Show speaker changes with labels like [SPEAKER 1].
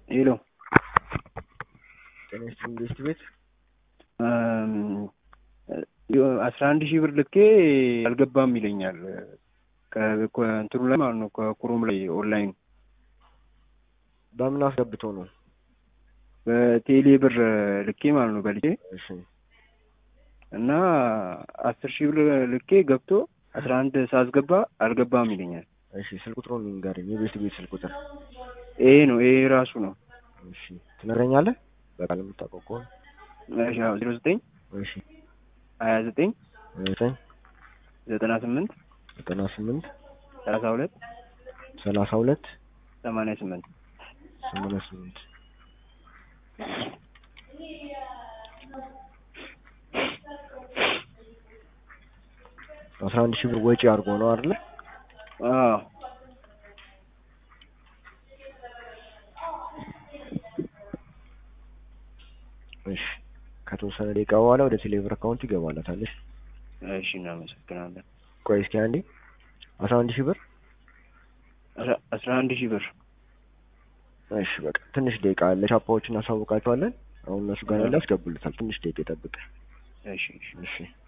[SPEAKER 1] ሄሎ
[SPEAKER 2] ጤና ይስጥልኝ ኢንቨስት ቤት
[SPEAKER 1] አስራ አንድ ሺህ ብር ልኬ አልገባም ይለኛል። ከእንትኑ ላይ ማለት ነው ከኩሮም ላይ ኦንላይን
[SPEAKER 2] በምን አስገብቶ ነው?
[SPEAKER 1] በቴሌ ብር ልኬ ማለት ነው በልኬ
[SPEAKER 2] እሺ
[SPEAKER 1] እና አስር ሺህ ብር ልኬ ገብቶ አስራ አንድ ሳስገባ አልገባም ይለኛል።
[SPEAKER 2] እሺ ስልክ ቁጥሩን ንገረኝ። የኢንቨስት ቤት ስልክ ቁጥር
[SPEAKER 1] ይሄ ነው ይሄ ራሱ ነው።
[SPEAKER 2] እሺ ትነግረኛለህ? በቃል የምታውቀው ከሆነ
[SPEAKER 1] ዜሮ ዘጠኝ
[SPEAKER 2] እሺ
[SPEAKER 1] ሀያ ዘጠኝ
[SPEAKER 2] ዘጠኝ
[SPEAKER 1] ዘጠና ስምንት
[SPEAKER 2] ዘጠና ስምንት
[SPEAKER 1] ሰላሳ ሁለት
[SPEAKER 2] ሰላሳ ሁለት
[SPEAKER 1] ሰማንያ ስምንት
[SPEAKER 2] ሰማንያ ስምንት አስራ አንድ ሺህ ብር ወጪ አድርጎ ነው አይደለ?
[SPEAKER 1] አዎ
[SPEAKER 2] እሺ ከተወሰነ ደቂቃ በኋላ ወደ ቴሌብር አካውንት ይገባላታል። እሺ
[SPEAKER 1] እሺ እናመሰግናለን።
[SPEAKER 2] ቆይ እስኪ አንዴ አስራ አንድ ሺህ ብር
[SPEAKER 1] አስራ- አስራ አንድ ሺህ ብር
[SPEAKER 2] እሺ በቃ ትንሽ ደቂቃ አለ። ቻፓዎችን እናሳውቃቸዋለን። አሁን እነሱ ጋር ያለ ያስገቡልታል። ትንሽ ደቂቃ ይጠብቅ።
[SPEAKER 1] እሺ እሺ
[SPEAKER 2] እሺ